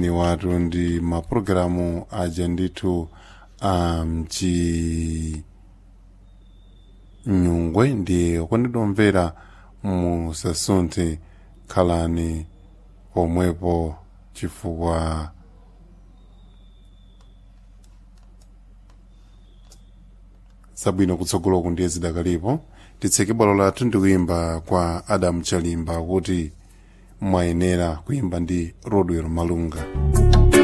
ni watu ndi mapulogalamu aja ndithu amchi nyungwe ndi kwandidomvera musasunthe khalani pomwepo chifukwa zabwino kutsogoloku ndiye zidakalipo titseke bwalo lathu ndi kuyimba kwa adamu chalimba kuti mwayenera kuyimba ndi rodwell malunga